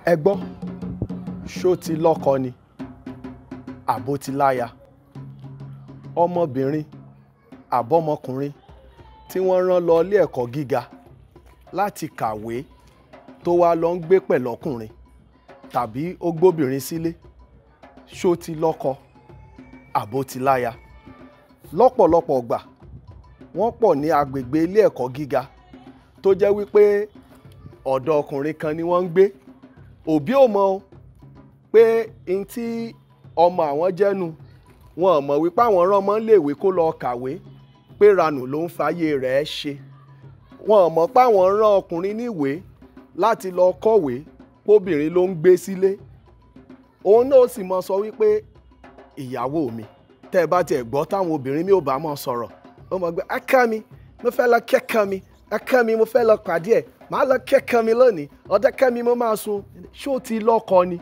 ẹ gbọ́ ṣó ti lọ́kọ ni àbó ti láya ọmọbìnrin àbọ́mọkùnrin tí wọ́n rán lọ ilé ẹ̀kọ́ gíga láti kàwé tó wá lọ ń gbé pẹ̀lọ́kùnrin tàbí ó gbóbìnrin sílé ṣó ti lọ́kọ àbó ti láya lọ́pọ̀lọpọ̀ gbà wọ́n pọ̀ ní agbègbè ilé ẹ̀kọ́ gíga tó jẹ́ wípé ọ̀dọ̀ ọkùnrin kan ni wọ́n ń gbé òbí ò mọ̀ o pé n tí ọmọ àwọn jẹ́nu wọn ò mọ̀ wípé àwọn rán ọmọ léèwé kó lọ kàwé pé ranù ló ń fàyè rẹ̀ ṣe wọn ò mọ̀ pé àwọn rán ọkùnrin níwèé láti lọ kọ̀wé kóbìnrin ló ń gbé sílé òun náà sì mọ sọ wípé ìyàwó mi tẹ́ ẹ bá tiẹ̀ gbọ́ táwọn obìnrin mi ò bá mọ̀ sọ̀rọ̀ ó mọ̀ gbé aká mi mo fẹ́ lọ kẹ́kọ̀ọ́ mi aká mi mo fẹ́ lọ pàdé ẹ̀ màá lọ kẹ́kọ̀ọ́ mi lónìí ọ̀dọ̀ kẹ́mi mo máa sun ṣó ti lọ́kọ ni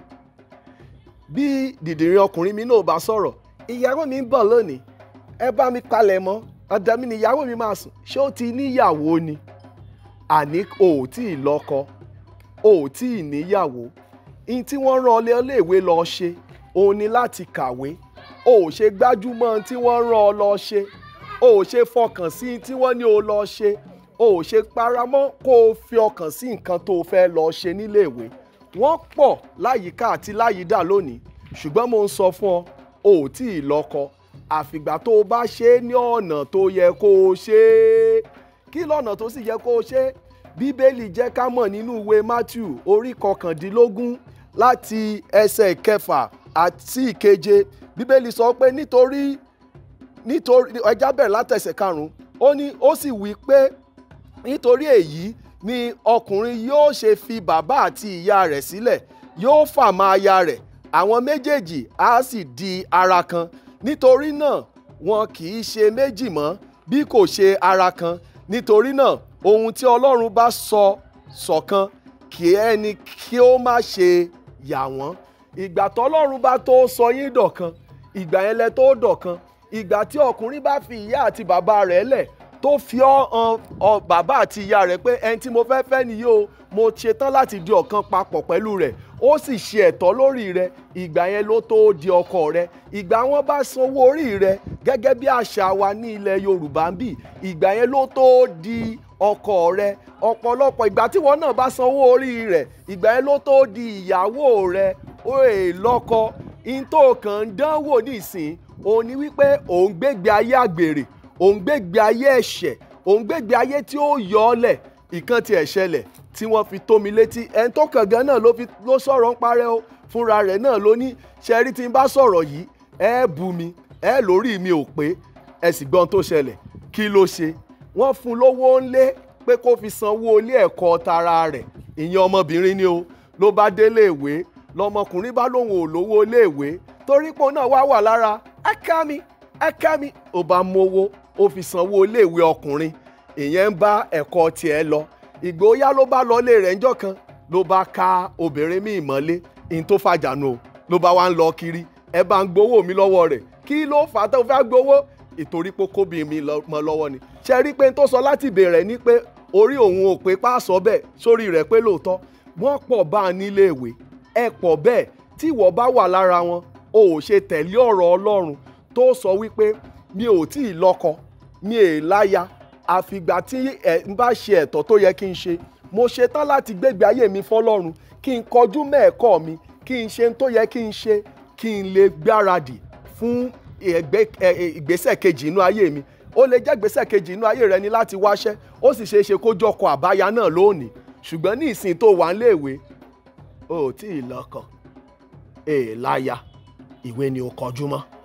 bí dìdìrín ọkùnrin mi náà bá sọ̀rọ̀ ìyàwó mi ń bọ̀ lónìí ẹ bá mi palẹ̀ mọ́ ọ̀dọ̀ mi ni ìyàwó mi máa sùn ṣé ó ti níyàwó ni àní o ò tí ì lọ́kọ o ò tí ì níyàwó ihun tí wọ́n rán ọ lé iléèwé lọ ṣe òun ni láti kàwé o ò ṣe gbájúmọ́ ohun tí wọ́n rán ọ lọ ṣe o ò ṣe fọkàn sí ihun tí wọ́n ní o lọ ṣe o ò ṣe paramọ́ kó o fi ọkàn sí nǹkan tó o fẹ́ lọ ṣe níléèwé wọ́n pọ̀ láyìíká àti láyìídà lónìí ṣùgbọ́n mo ń sọ fún ọ o ò tí ì lọ́kọ àfìgbà tó o bá ṣe é ní ọ̀nà tó yẹ kó o ṣe é kí lọ́nà tó sì yẹ kó o ṣe é bíbélì jẹ́ ká mọ̀ nínú ìwé matthew orí kọkàndínlógún láti ẹsẹ̀ ìkẹfà àti ìkeje bíbélì sọ pé nítorí nítorí ẹja bẹ̀rẹ̀ látẹsẹ̀ karùn-ún ó ní ó sì wí pé nítorí èyí ni ọkùnrin yóò ṣe fi bàbá àti ìyá rẹ̀ sílẹ̀ yóò fà mọ́ aya rẹ̀ àwọn méjèèjì á sì di ara kan nítorí náà wọn kì í ṣe méjì mọ́ bí kò ṣe ara kan nítorí náà ohun tí ọlọ́run bá sọ ṣọ̀kan kí ẹni kí ó má ṣe yà wọ́n ìgbà tọ́lọ́run bá tó sọ yín dọ̀kan ìgbà yẹn lẹ tó dọ̀kan ìgbà tí ọkùnrin bá fi ìyá àti bàbá rẹ̀ lẹ̀ tó fi ọ́ han ọ bàbá àti ìyá rẹ̀ pé ẹni tí mo fẹ́ fẹ́ nìyí o mo ṣetán láti di ọ̀kan papọ̀ pẹ̀lú rẹ̀ ó sì ṣe ẹ̀tọ́ lórí rẹ̀ ìgbà yẹn ló tó di ọkọ rẹ̀ ìgbà wọn bá sanwó orí rẹ̀ gẹ́gẹ́ bí àṣà wa ní ilẹ̀ Yorùbá ń bì ìgbà yẹn ló tó di ọkọ rẹ̀ ọ̀pọ̀lọpọ̀ ìgbà tí wọn náà bá sanwó orí rẹ̀ ìgbà yẹn ló tó di ìyàwó rẹ̀ ó è lọ́kọ ìntò kan ń dánwò nísìn òun ni wípé òun gbégbé ayé àgbèrè òun gbégbé ayé ẹ̀ṣẹ̀ òun gbégbé ayé tí ó yọ ọ́ lẹ̀ ìkan ti ẹ̀ ṣẹlẹ̀ tí wọ́n fi tó mi létí ẹni tó kàn gan náà ló fi ló sọ̀rọ̀ ń parẹ́ o fúnra rẹ̀ náà ló ní ṣẹ́rí tí n bá sọ̀rọ̀ yìí ẹ bú mi ẹ lórí mi ò pé ẹ sì gbọ́n tó ṣẹlẹ̀ kí ló ṣe wọ́n fún lówó ńlé pé kó fi sanwó ilé ẹ̀kọ́ tara rẹ̀ ìyẹn ọmọbìnrin ni o ló bá délé ìwé lọmọkùnrin bá lóun ò lówó iléèwé torí pé òun náà wá wà lára ẹ̀ka mi ẹ̀ka mi ò bá mowó ó fi sanwó iléèwé ọkùnrin ìyẹn ń bá ẹ̀kọ́ tiẹ̀ lọ ìgbóyà ló bá lọ ilé rẹ̀ ńjọ́ kan ló bá ká obìnrin míì mọ́lé ìyẹn tó fàjànù o ló bá wá ń lọ kiri ẹ bá ń gbowó mi lọ́wọ́ rẹ̀ kí ló fà á tó fẹ́ gbowó ìtorí pé kóbi mi mọ́ lọ́wọ́ ni ṣe rí pé tó sọ láti bẹ̀rẹ̀ ni pé orí òun ò pé pàṣọ bẹ́ẹ̀ sórí rẹ̀ pé lóòótọ́ wọ́n pọ̀ bá a nílé ìwé ẹ pọ̀ bẹ́ẹ̀ tí ìwọ bá wà lára wọn o ò ṣe tẹ̀lé ọ̀rọ̀ Ọlọ́run tó sọ wípé mi ò tí ì lọ́kọ mi è láya àfìgbà tí ẹ ń bá ṣe ẹ̀tọ́ tó yẹ kí n ṣe mo ṣetán láti gbégbé ayé mi fọ́lọ́run kí n kọjú mẹ́ẹ̀kọ́ mi kí n ṣe tó yẹ kí n ṣe kí n lè gbáradì fún ìgbésẹ̀ kejì inú ayé mi ó lè jẹ́ ìgbésẹ̀ kejì inú ayé rẹ ni láti wáṣẹ́ ó sì ṣeé ṣe kó jọkọ̀ àbáyá náà lónìí ṣùgbọ́n ní ìsìn tó wà ń léèwé o ò tí ì lọ́kọ èèláya ìwé ni o kọjú mọ́.